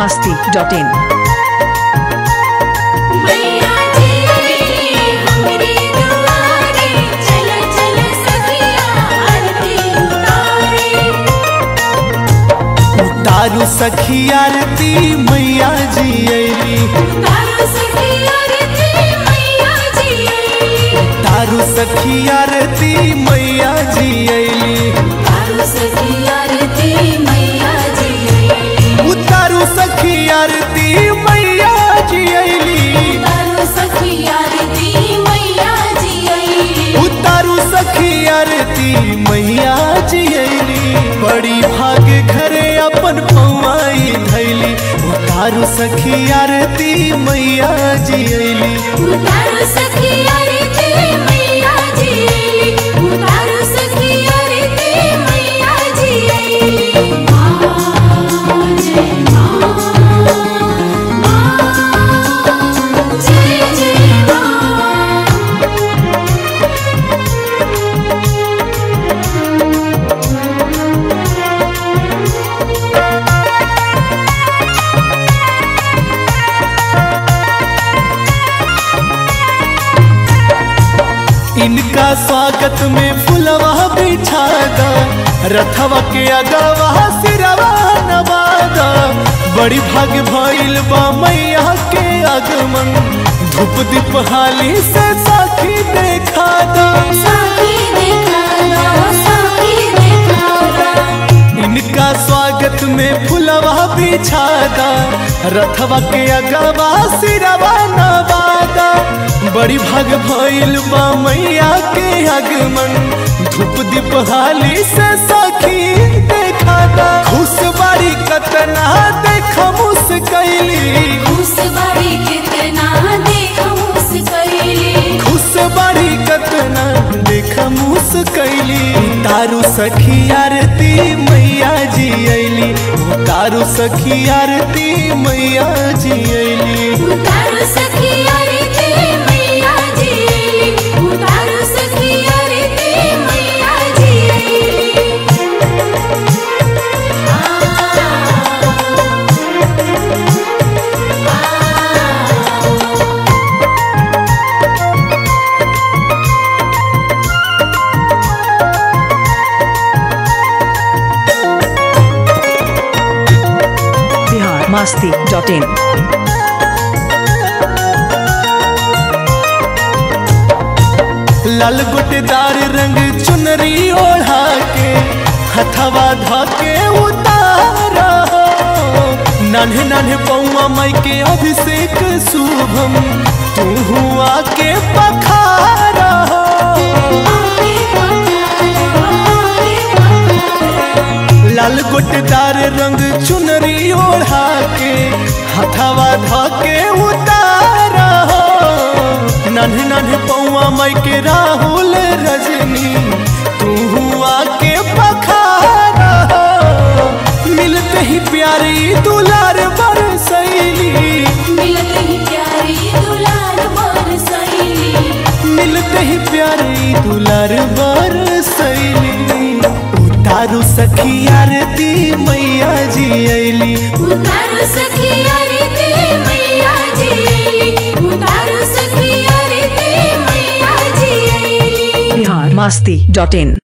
masti.in मैया जी हमरे दुआरे चल चल सखिया आरती उतारे उतारू सखी आरती मैया जी अली तारो सखिया आरती मैया जी तारू सखी आरती मैया जी अली तारो सखिया आरती मैया जी उतारू सखी आरती मैया जी अली तारो सखिया आरती मैया जी उतारू सखी आरती मैया जी अली बड़ी भाग घरे अपन पौआई धैली उतारू सखी आरती मैया जी अली उतारो सखिया आरती मैया जी उतारो सखिया आरती मैया जी मां जय मां मां जय जय मां इनका स्वागत में फुलवा बिछादा रथवा के अगवा सिरवा नवादा बड़ी भाग भइल बा मैया के आगमन धूप दीप हाली से साखी देखा दा साकी देखा साकी देखा इनका स्वागत में फुलवा बिछादा रथवा के अगवा सिरवा नवादा बड़ी भाग भइल बा मैया के आगमन धूप दीप हाली से सखी देखा दा खुश बाड़ी कतना देख मुस्कैली उस बड़ी कितना देखो उस कैली खुश बाड़ी कतना देख मुस्कैली तारू सखी आरती मैया जी अली तारू सखी आरती मैया जी अली उतारो सखी आरती मैया जी उतारो सखी आरती मैया जी Bihar masti.in लाल गोटेदार रंग चुनरी ओढ़ा के हथवा धाके उतारा नान्हे नान्हे पौआ माई के अभिषेक शुभम तू हुआ के पखारा लाल गोटेदार रंग चुनरी ओढ़ा के हथवा धाके उतारा नन्हे नन्हे पौआ माई के राहुल रजनी तू हुआ के पखारा मिलते ही प्यारी दुलार बरसैली मिलत ही प्यारी दुलार बर सैली मिलते ही प्यारी दुलार बरसैली उतारू सखी आरती मैया जी अली उतारो सखी आरती मैया जी उतारो सखी आरती मैया जी Bihar masti.in